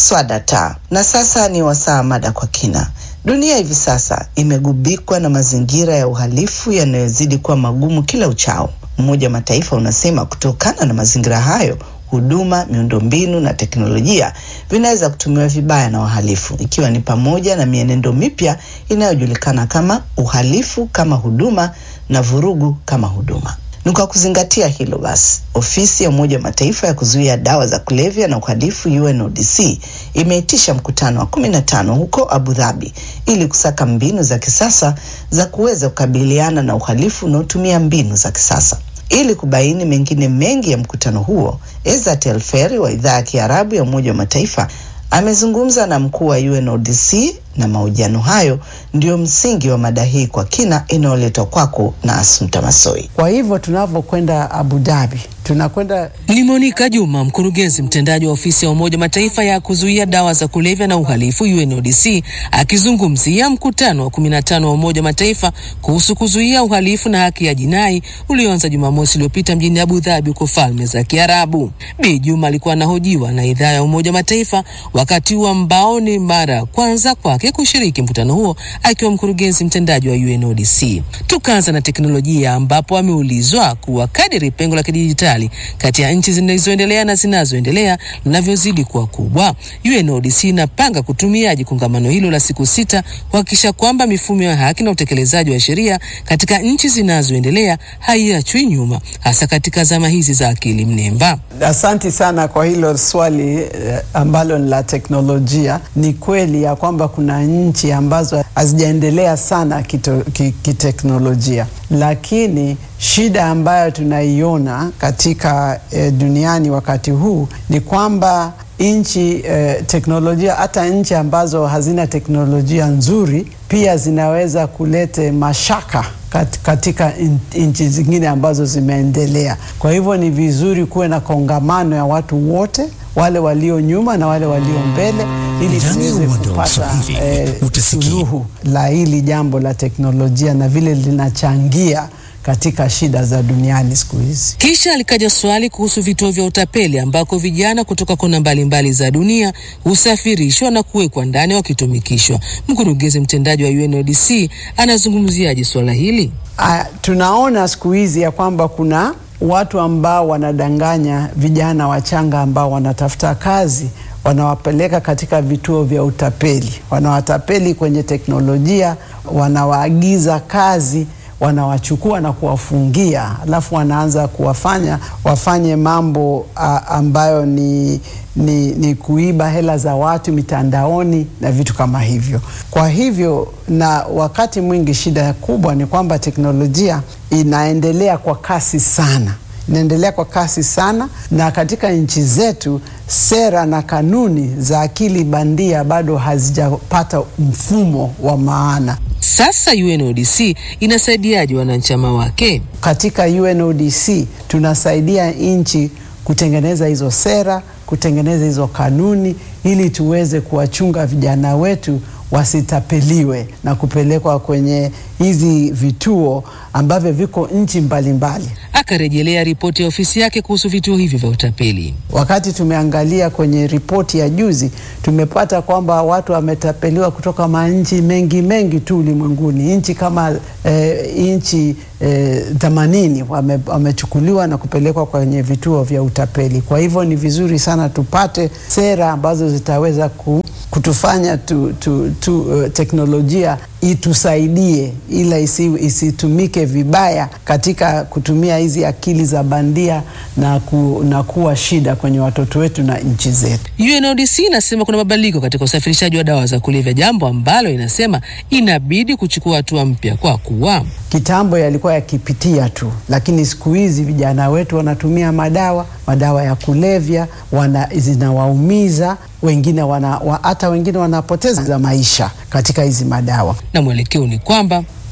Swadata. Na sasa ni wasaa mada kwa kina. Dunia hivi sasa imegubikwa na mazingira ya uhalifu yanayozidi kuwa magumu kila uchao. Umoja wa Mataifa unasema kutokana na mazingira hayo huduma, miundombinu na teknolojia vinaweza kutumiwa vibaya na wahalifu, ikiwa ni pamoja na mienendo mipya inayojulikana kama uhalifu kama huduma na vurugu kama huduma. Ni kwa kuzingatia hilo basi, ofisi ya Umoja wa Mataifa ya kuzuia dawa za kulevya na uhalifu UNODC imeitisha mkutano wa kumi na tano huko Abu Dhabi ili kusaka mbinu za kisasa za kuweza kukabiliana na uhalifu unaotumia mbinu za kisasa. Ili kubaini mengine mengi ya mkutano huo, Ezat El Feri wa idhaa ya Kiarabu ya Umoja wa Mataifa amezungumza na mkuu wa UNODC na mahojiano hayo ndio msingi wa mada hii kwa kina inayoletwa kwako na Asumta Masoi. Kwa hivyo tunavyokwenda Abu Dhabi tunakwenda Ni Monica Juma, mkurugenzi mtendaji wa ofisi ya Umoja Mataifa ya kuzuia dawa za kulevya na uhalifu UNODC, akizungumzia mkutano wa 15 wa Umoja Mataifa kuhusu kuzuia uhalifu na haki ya jinai ulioanza Jumamosi iliyopita mjini Abu Dhabi huko Falme za Kiarabu. Bi Juma alikuwa anahojiwa na idhaa ya Umoja Mataifa wakati huu ambao ni mara ya kwanza kwake kushiriki mkutano huo akiwa mkurugenzi mtendaji wa UNODC. Tukaanza na teknolojia ambapo ameulizwa kuwa kadiri pengo la kidijitali kati ya nchi zinazoendelea na zinazoendelea linavyozidi kuwa kubwa, UNODC inapanga kutumiaje kongamano hilo la siku sita kuhakikisha kwamba mifumo ya haki na utekelezaji wa sheria katika nchi zinazoendelea haiachwi nyuma, hasa katika zama hizi za akili mnemba. Asanti sana kwa hilo swali eh, ambalo ni la teknolojia. Ni kweli ya kwamba kuna nchi ambazo hazijaendelea sana kito, ki, kiteknolojia, lakini shida ambayo tunaiona katika eh, duniani wakati huu ni kwamba nchi eh, teknolojia hata nchi ambazo hazina teknolojia nzuri pia zinaweza kulete mashaka kat, katika nchi zingine ambazo zimeendelea. Kwa hivyo ni vizuri kuwe na kongamano ya watu wote, wale walio nyuma na wale walio mbele, ili Ndani ya tuweze uwanda wa kupata Kiswahili, eh, utasikia. suluhu la hili jambo la teknolojia na vile linachangia katika shida za duniani siku hizi. Kisha alikaja swali kuhusu vituo vya utapeli ambako vijana kutoka kona mbalimbali za dunia husafirishwa na kuwekwa ndani wakitumikishwa. Mkurugenzi mtendaji wa UNODC anazungumziaje swala hili? Ah, tunaona siku hizi ya kwamba kuna watu ambao wanadanganya vijana wachanga ambao wanatafuta kazi, wanawapeleka katika vituo vya utapeli, wanawatapeli kwenye teknolojia, wanawaagiza kazi wanawachukua na kuwafungia, alafu wanaanza kuwafanya wafanye mambo a, ambayo ni, ni, ni kuiba hela za watu mitandaoni na vitu kama hivyo. Kwa hivyo, na wakati mwingi shida kubwa ni kwamba teknolojia inaendelea kwa kasi sana inaendelea kwa kasi sana, na katika nchi zetu sera na kanuni za akili bandia bado hazijapata mfumo wa maana. Sasa UNODC inasaidiaje wanachama wake? Katika UNODC tunasaidia nchi kutengeneza hizo sera, kutengeneza hizo kanuni ili tuweze kuwachunga vijana wetu wasitapeliwe na kupelekwa kwenye hizi vituo ambavyo viko nchi mbalimbali. Akarejelea ripoti ya ofisi yake kuhusu vituo hivyo vya utapeli. Wakati tumeangalia kwenye ripoti ya juzi, tumepata kwamba watu wametapeliwa kutoka manchi mengi mengi tu ulimwenguni. Nchi kama eh, nchi themanini eh, wame, wamechukuliwa na kupelekwa kwenye vituo vya utapeli. Kwa hivyo ni vizuri sana tupate sera ambazo zitaweza ku, kutufanya tu, tu, tu, uh, teknolojia itusaidie ila isi, isitumike vibaya katika kutumia hizi akili za bandia na, ku, na kuwa shida kwenye watoto wetu na nchi zetu. UNODC inasema kuna mabadiliko katika usafirishaji wa dawa za kulevya, jambo ambalo inasema inabidi kuchukua hatua mpya kwa kuwa Kitambo yalikuwa yakipitia tu, lakini siku hizi vijana wetu wanatumia madawa madawa ya kulevya wana, zinawaumiza wengine wana, wa, hata wengine wanapoteza maisha katika hizi madawa. na mwelekeo ni kwamba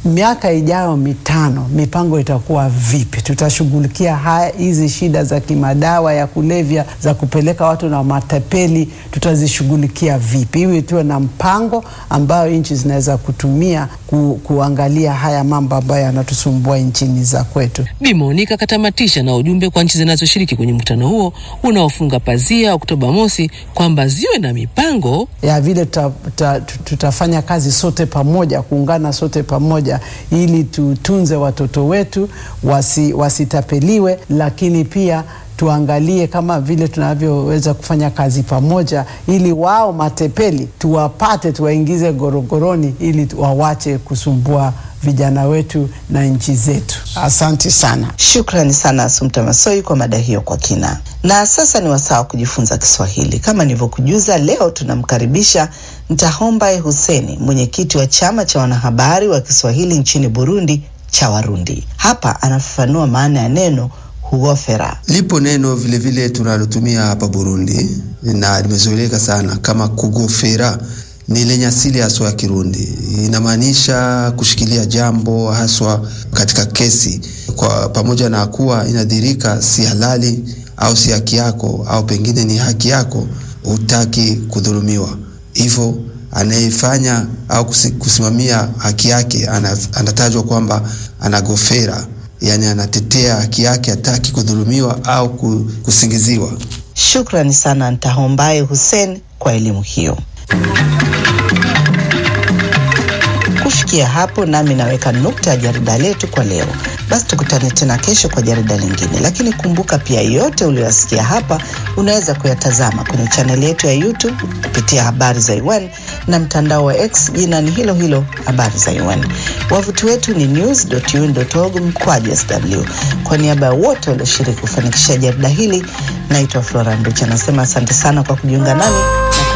miaka ijayo mitano mipango itakuwa vipi? Tutashughulikia haya hizi shida za kimadawa ya kulevya za kupeleka watu na matapeli, tutazishughulikia vipi? Iwe tuwe na mpango ambayo nchi zinaweza kutumia ku, kuangalia haya mambo ambayo yanatusumbua nchini za kwetu. Bi Monica katamatisha na ujumbe kwa nchi zinazoshiriki kwenye mkutano huo unaofunga pazia Oktoba mosi kwamba ziwe na mipango ya vile tuta, tuta, tutafanya kazi sote pamoja, kuungana sote pamoja ili tutunze watoto wetu wasi, wasitapeliwe, lakini pia tuangalie kama vile tunavyoweza kufanya kazi pamoja, ili wao matepeli tuwapate, tuwaingize gorogoroni, ili wawache kusumbua vijana wetu na nchi zetu. Asante sana. Shukrani sana Asumta Masoi kwa mada hiyo kwa kina. Na sasa ni wasaa wa kujifunza Kiswahili. Kama nilivyokujuza, leo tunamkaribisha Ntahombaye Huseni, mwenyekiti wa chama cha wanahabari wa Kiswahili nchini Burundi cha Warundi. Hapa anafafanua maana ya neno huofera. Lipo neno vilevile tunalotumia hapa Burundi na limezoeleka sana kama kugofera ni lenye asili haswa ya Kirundi, inamaanisha kushikilia jambo haswa katika kesi, kwa pamoja na kuwa inadhirika si halali au si haki yako au pengine ni haki yako, hutaki kudhulumiwa. Hivyo anayefanya au kusimamia haki yake anatajwa kwamba anagofera, yani anatetea haki yake, hataki kudhulumiwa au kusingiziwa. Shukrani sana Ntahombaye Hussein kwa elimu hiyo. Kufikia hapo nami naweka nukta ya jarida letu kwa leo. Basi tukutane tena kesho kwa jarida lingine, lakini kumbuka pia yote uliyoyasikia hapa unaweza kuyatazama kwenye chaneli yetu ya YouTube kupitia Habari za UN na mtandao wa X jina ni hilo hilo Habari za UN. Wavuti wetu ni news.un.org mkwaju sw. Kwa niaba ya wote walioshiriki kufanikisha jarida hili, naitwa Flora Nducha, nasema asante sana kwa kujiunga nami.